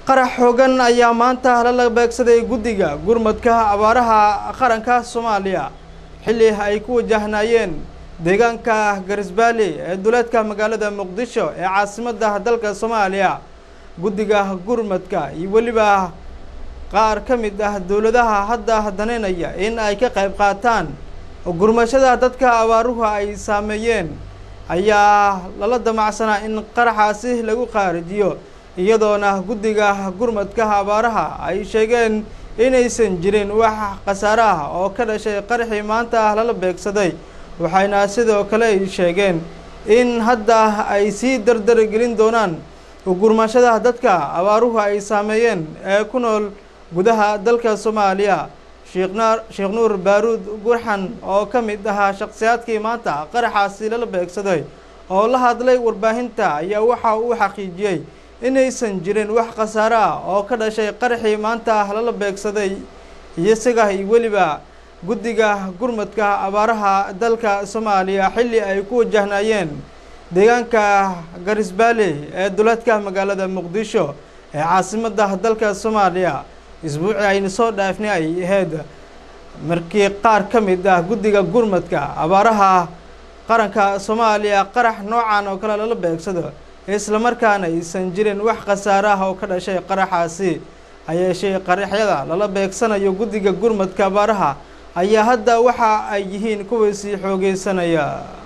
qarax xoogan ayaa maanta lala beegsaday guddiga gurmadka abaaraha qaranka soomaaliya xilli ay ku wajahnaayeen deegaanka garisbaali ee duleedka magaalada muqdisho ee caasimadda dalka soomaaliya guddiga gurmadka iyo weliba qaar ka mid ah dowladaha hadda daneynaya in ay ka qayb qaataan gurmashada dadka abaaruhu ay saameeyeen ayaa lala damacsanaa in qaraxaasi lagu qaarijiyo iyadoona guddiga gurmadka abaaraha ay sheegeen inaysan jirin wax khasaare ah oo ka dhashay qaraxii maanta lala beegsaday waxayna sidoo kale ay sheegeen in hadda ay sii dardaragelin doonaan gurmashada dadka abaaruhu ay saameeyeen ee ku nool gudaha dalka soomaaliya sheekhnaa sheekh nuur baaruud gurxan oo ka mid ahaa shakhsiyaadkii maanta qaraxaasi lala beegsaday oo la hadlay warbaahinta ayaa waxa uu xaqiijiyey inaysan jirin wax khasaare ah oo ka dhashay qaraxii maanta lala beegsaday iyo isaga iyo weliba guddiga gurmadka abaaraha dalka soomaaliya xilli ay ku wajahnaayeen deegaanka garisbaali ee duleedka magaalada muqdisho ee caasimadda dalka soomaaliya isbuucii aynu soo dhaafnay ay ahayd markii qaar ka mid ah guddiga gurmadka abaaraha qaranka soomaaliya qarax noocan oo kale lala beegsado islamarkaana aysan jirin wax khasaare ah oo ka dhashay qaraxaasi hayeeshee qaraxyada lala beegsanayo guddiga gurmadka abaaraha ayaa hadda waxa ay yihiin kuwii sii xoogeysanaya